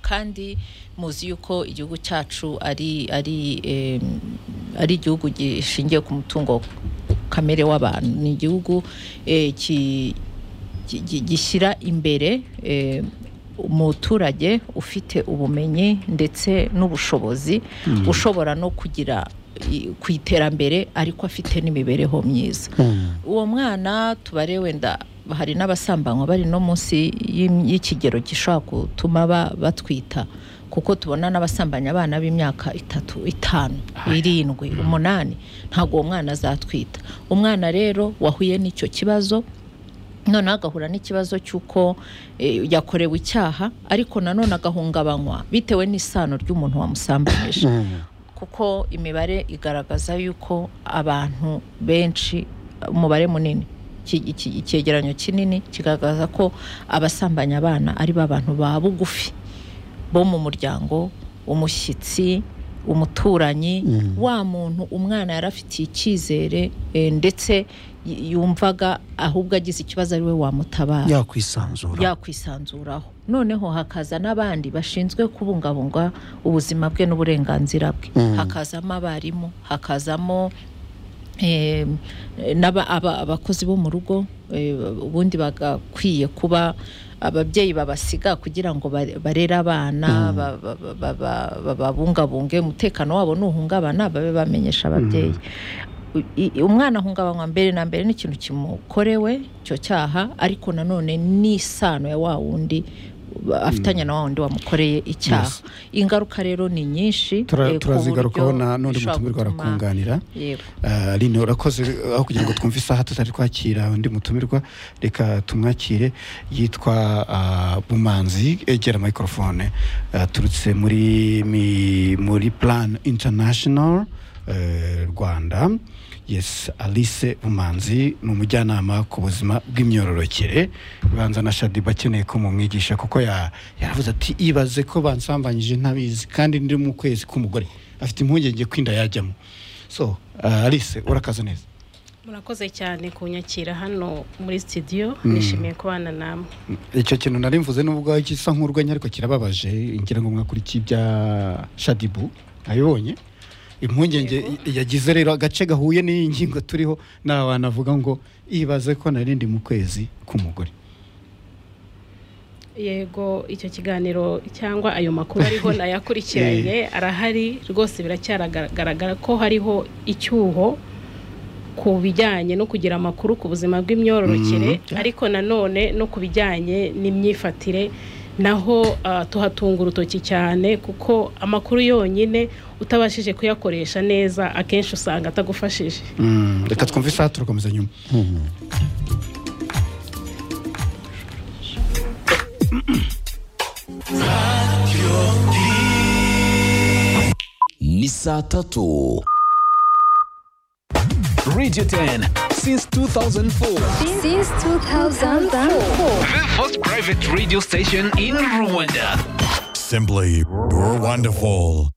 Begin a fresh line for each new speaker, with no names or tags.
kandi muzi yuko igihugu cyacu ari ari eh, ari igihugu gishingiye ku mutungo kamere w'abantu ni igihugu eh, ki- gi- gi- gishyira imbere eh, umuturage ufite ubumenyi ndetse n'ubushobozi ushobora no kugira i- ku iterambere ariko afite n'imibereho myiza uwo mwana tubare wenda hari n'abasambanywa bari no munsi y'im- y'ikigero gishobora gutuma ba- batwita kuko tubona n'abasambanya abana b'imyaka itatu itanu irindwi umunani ntabwo uwo mwana azatwita umwana rero wahuye n'icyo kibazo noneho agahura n'ikibazo cy'uko eh, yakorewe icyaha ariko nanone agahungabanywa bitewe n'isano ry'umuntu wamusambanyije kuko imibare igaragaza yuko abantu benshi umubare munini iki- iki- icyegeranyo kinini kigaragaza ko abasambanya abana ari bo abantu ba bugufi bo mu muryango umushyitsi umuturanyi wa muntu umwana yari afitiye icyizere eh, ndetse y- yumvaga ahubwo agize ikibazo ari we wamutabara
yakwisanzura
yakwisanzuraho noneho hakaza n'abandi bashinzwe kubungabunga ubuzima bwe n'uburenganzira bwe hakazamo abarimu hakazamo eh, n'aba- aba- abakozi bo mu rugo eh, ubundi bagakwiye kuba ababyeyi babasiga kugira ngo ba- barere abana ba- ba- ba- ba- ba- babungabunge umutekano wabo nuhungabana babe bamenyesha ababyeyi U- i- umwana ahungabanywa mbere na mbere n'ikintu kimukorewe icyo cyaha ariko nanone n'isano ya wa wundi ba- afitanye na wa wundi wamukoreye icyaha ingaruka rero ni nyinshi
Tura-
eh, ku
turazigarukaho
buryo
na n'undi
bishobora
mutumirwa
gutuma-
arakunganira
yego
Ah, Aline urakoze aho kugira ngo twumve isaha tutari twakira undi mutumirwa reka tumwakire yitwa ah, Bumanzi egera microphone aturutse muri mi- muri Plan International eh, Rwanda yes Alice Bumanzi ni umujyanama ku buzima bw'imyororokere banza na Shadiba akeneye ko mumwigisha kuko ya- yaravuze ati ibaze ko bansambanyije ntabizi kandi ndi mu kwezi k'umugore afite impungenge ko inda yajyamo so uh, alice urakaza neza
murakoze cyane kunyakira hano muri studio nishimiye kubana namwe
icyo kintu nari mvuze n'ubwo gisa nk'urwenya ariko kirababaje ngira ngo mwakurikiye ibya shadibu nabibonye impungenge i- yagize rero agace gahuye n'iyi ngingo turiho nta wanavuga ngo ibaze ko nari ndi mu kwezi k'umugore
yego icyo kiganiro cyangwa ayo makuru ariho nayakurikiranye arahari rwose biracyagaragara ko hariho icyuho ku bijyanye no kugira amakuru ku buzima bw'imyororokere ariko nanone no ku bijyanye n'imyifatire naho ah, tuhatunga urutoki cyane kuko amakuru yonyine utabashije kuyakoresha neza akenshi usanga atagufashije
Mm, reka twumve isaha turakomeza nyuma
ni saa tatu radio 10 since 2004
Since 2004.
the first private radio station in rwanda
Simply wonderful.